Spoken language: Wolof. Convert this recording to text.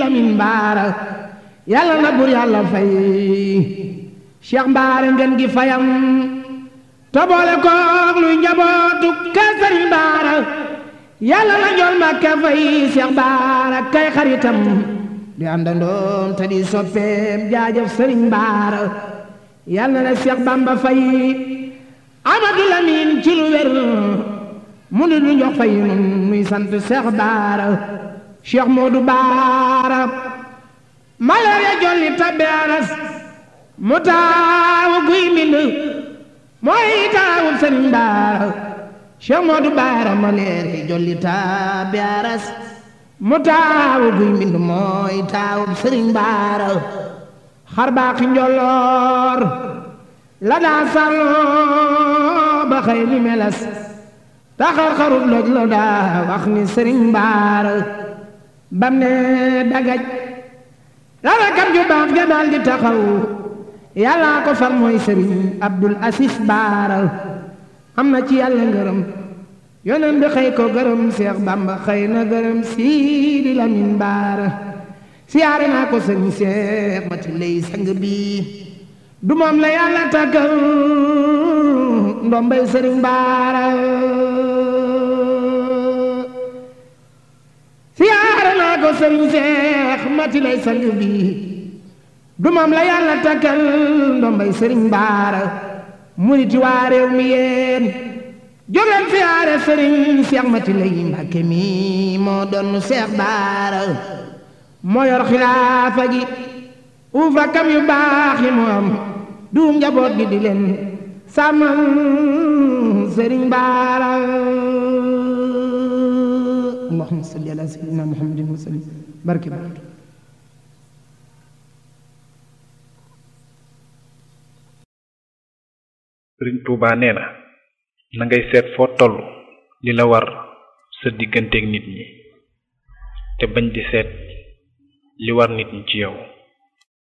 Lamin Baara yàlla na bur yàlla fay Cheikh Baara ngeen gi fayam te boole koog luy njabootu kër Sëriñ Baara yàlla na njool Mbàkke fay Cheikh Baara kay xaritam di àndandoom te di soppeem jaajëf Sëriñ Baara yàlla na Cheikh Bamba fay Amadou Lamine ci lu wér mu di lu jox fay nun nuy sant Cheikh Baara Cheikh Modou Baara malaria jolli tabbe aras mu taawu guy mbind mooy taawu Sëriñ Baara Cheikh Modou Baara malaria jolli tabbe aras mu taawu guy mbind mooy taawu Sëriñ Baara xar baaxi njolloor la daa sàlloo ba xëy ni melas taxar xarut loj la daa wax ni sëriñ Baara bam ne dagaj rarakam ju baax ja daal di taxaw yàllaa ko far mooy sëriñ Abdul Asis Baara am na ci yàlla ngërëm yonen bi xëy ko gërëm Seex Bamba xëy na gërëm Siidi Lamin Baara siyaare naa ko sëriñ Seex mati lay sang bi du moom la yàlla tàggal ndombay sëriñ Baara siyaare naa ko sëriñ Seex mati lay sang bi du moom la yàlla tàggal ndombay sëriñ Baara muriti waa réew mi yéen jógeen siyaare sëriñ Seex mati lay Mbàkke mi moo doon Seex Baara moo yor xilaafa gi ufa kam yu baax yi mu am duum njaboot gi di leen sàmmal sëriñ Baara allahumma salli ala sayyidina muhammadin wa sallim barke barke sëriñ Tuubaa nee na na ngay seet foo toll li la war sa digganteeg nit ñi te bañ di seet li war nit ñi ci yow